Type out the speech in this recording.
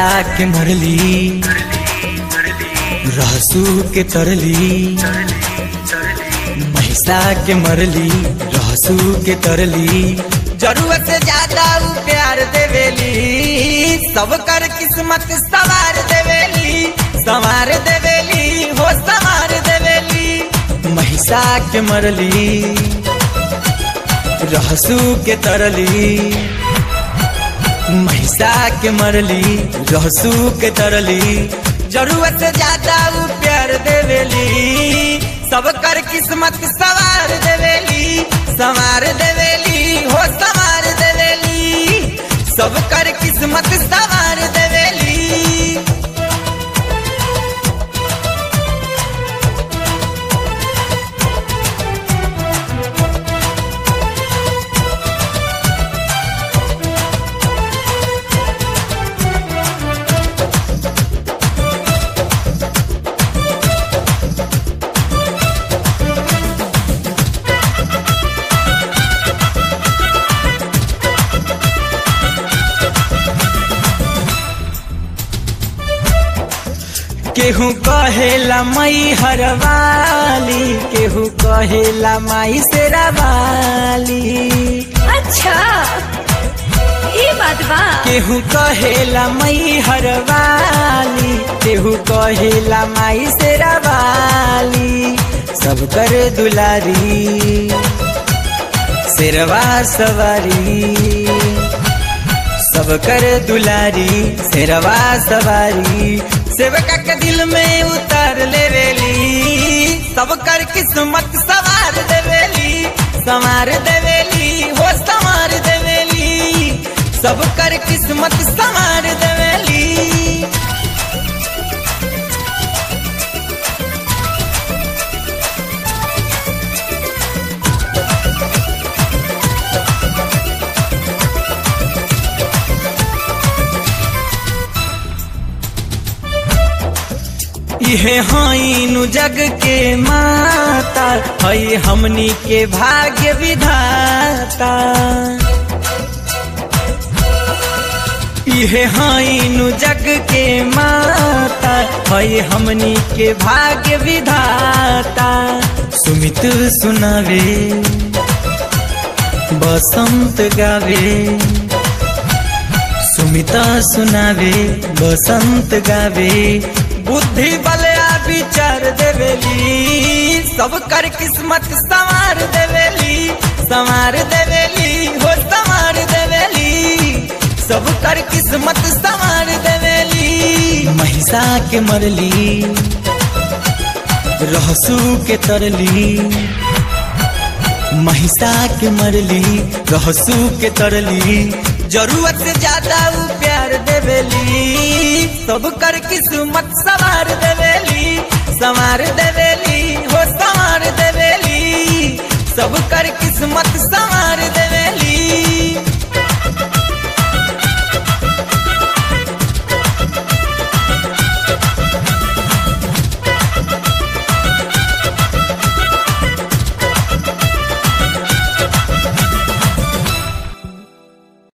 महिषा के मरली रहसू के तरली महिषा के मरली रहसू के तरली जरूरत से ज्यादा उ प्यार देवेली सब कर किस्मत सवार देवेली संवार देवेली हो संवार देवेली महिषा के मरली रहसू के तरली महिषा के मरली रहसू के तरली जरूरत से ज्यादा उ प्यार देवेली सब कर किस्मत सवार देवेली संवार देवेली हो संवार देवेली सब कर किस्मत सवार देवेली केहू कहेला मई हरवाली केहू कहेला माई शेरावाली अच्छा ये बात बा केहू कहेला मई हरवाली केहू कहेला माई शेरावाली सब कर दुलारी शेरवा सवारी सब कर दुलारी शेरवा सवारी सेवका के दिल में उतर लेवेली सब कर किस्मत सवार देवेली संवार देवेली हो संवार देवेली सब कर किस्मत संवार देवेली इहे हाइनु जग के माता हई हमनी के भाग्य विधाता इहे हाइनु जग के माता हई हमनी के भाग्य विधाता सुमित सुनावे बसंत गावे सुमिता सुनावे बसंत गावे बुद्धि बलया विचार देवेली सब कर किस्मत संवार देवेली संवार देवेली हो संवार देवेली सब कर किस्मत संवार देवेली महिषा के मरली रहसू के तरली महिषा के मरली रहसू के तरली जरूरत से ज्यादा उ प्यार देवेली सब कर किस्मत सवार देवेली संवार देवेली हो संवार देवेली सब कर किस्मत संवार दे